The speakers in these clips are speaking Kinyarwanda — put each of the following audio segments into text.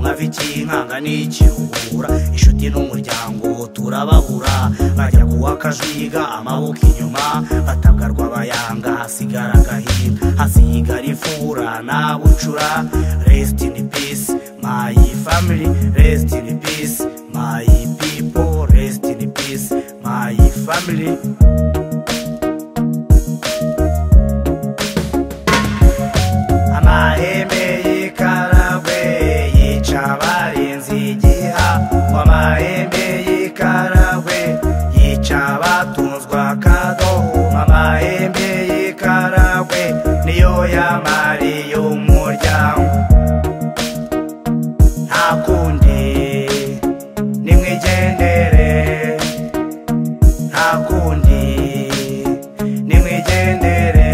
cy'inkanga n'ikihura inshuti n'umuryango turababura bajya kuwa kajuyiga amaboko inyuma batagarwa abayanga hasigara agahinda hasigara ifura nta bucura resiti ini pisi mayi famili resiti ini pisi mayi pipo resiti ini pisi mayi famili amahembe y'ikaragwe yica abarinzi igiha amahembe y'ikaragwe yica abatunzwe akadohuma amahembe y'ikaragwe niyo yamariye umuryango nta kundi nimwigendere nta kundi nimwigendere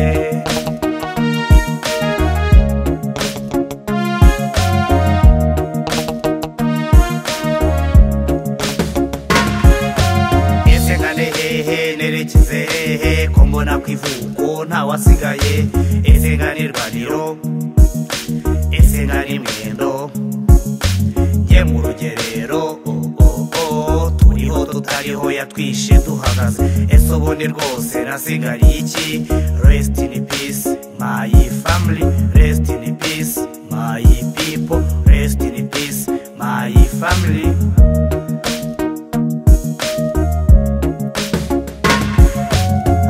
ese nkane hehe nerekeze hehe ko mbona ku ivuko ntawasigaye ese nkane irwaniro ese nkane imwendo njye mu rugerero oh, oh, oh, turiho tutariho yatwishe duhagaze ese ubundi rwose nasigariye iki resiti ini pisi mayi famili resiti ini pisi mayi pipo resiti ini pisi mayi famili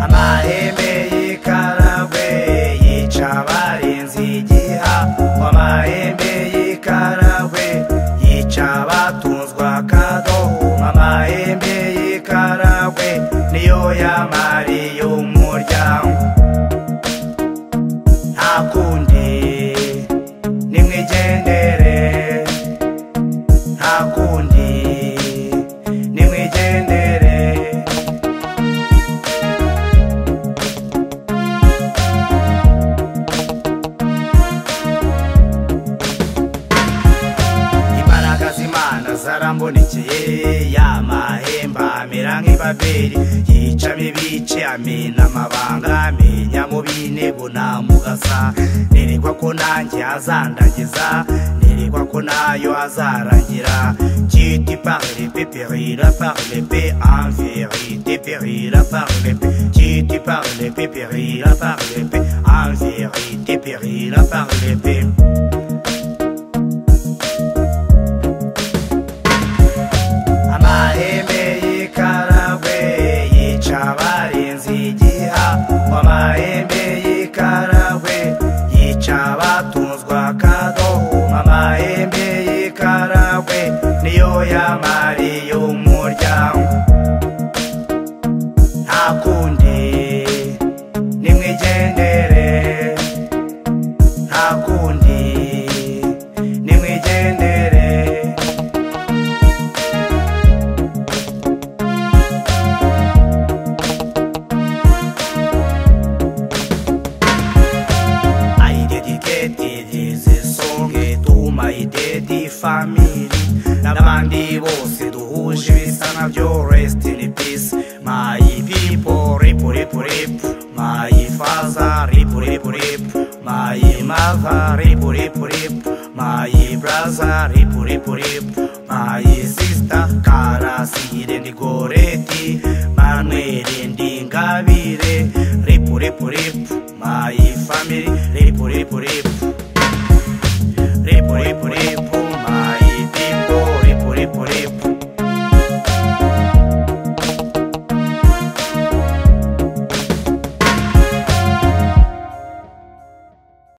amahembe y'ikaragwe yica abarinzi igiha amahembe y'ikaragwe yica abatunzwe akadohuma amahembe y'ikaragwe niyo yamariye umuryango nta kundi nimwigendere nta kundi nimwigendere imbaraga z'imana zarambonekeye ya mahembe amera nk'ibaberi yicamo ibice amena amabanga amenya mu b'intego namugasa nerekwa ko nanjye azandagiza nerekwa ko nayo azarangira kiti parle pe perira parle pe en vérité perira parle pe kiti parle pe perira parle pe en vérité perira parle pe amahembe y'ikaragwe yica abarinzi igiha amahembe y'ikaragwe yica abatunzwe akadohuma amahembe y'ikaragwe niyo yamariye umuryango nta kundi nimwigendere nta kundi nimwigendere I dedicated this song to my daddy family n'abandi bose duhuje ibisa nabyo rest in peace my people rip rip rip my father rip rip rip my mother rip rip rip my brother rip rip rip my sister karasire ndi goreti manuel ndingabire rip rip rip my